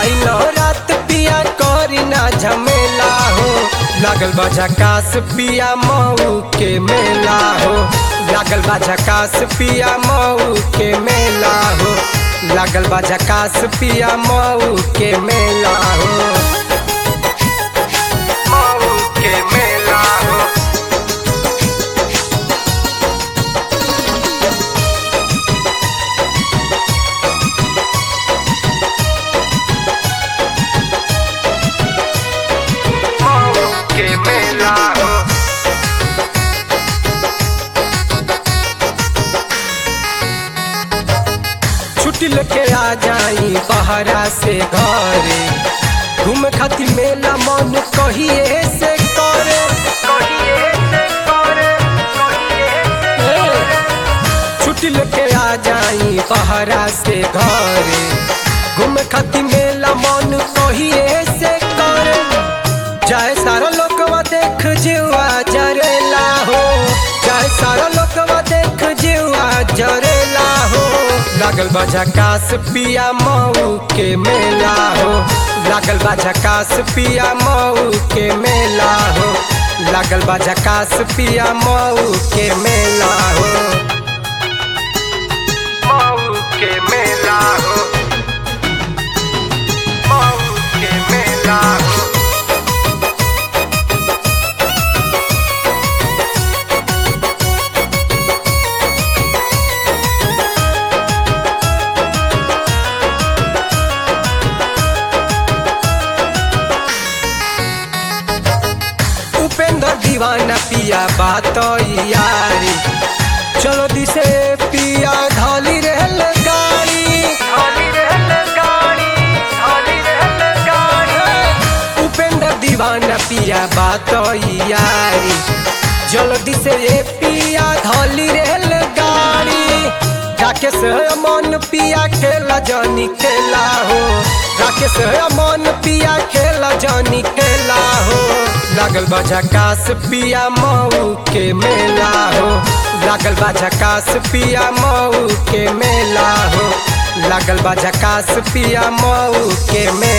आइल रात पिया करी ना झमेला हो लागल बा झकास पिया मऊ के मेला हो लागल बा झकास पिया मऊ के मेला हो लागल बा झकास पिया मऊ के मेला हो मऊ के मेला हो मऊ के मेला हो छुट्टी लेके आ जाई बहरा से घरे घूम खातिर मेला मन कहिए से करे कहिए से करे कहिए से छुट्टी लेके आ जाई बहरा से घरे घूम खातिर मेला मन कहिए से करे जाए सारा लोकवा देख जीवा जरेला हो जाए सारा लोकवा देख जीवा जरेला हो लागल बा झकास पिया मऊ के मेला हो लागल बा झकास पिया मऊ के मेला हो लागल बा झकास पिया मऊ के मेला हो मऊ के मेला हो मऊ के मेला हो उपेंद्र दीवाना पिया बात यारी चलो दिसे पिया ढाली रहल गाड़ी ढाली रहल गाड़ी ढाली रहल गाड़ी उपेंद्र दीवाना पिया बात यारी जल्दी से ये पिया ढाली रहल गाड़ी राकेश मन पिया खेला जानी खेला हो राकेश मन पिया खेला जानी खेला हो लागल बा झकास पिया मऊ के मेला हो लागल बा झकास पिया मऊ के मेला हो लागल बा झकास पिया मऊ के मेला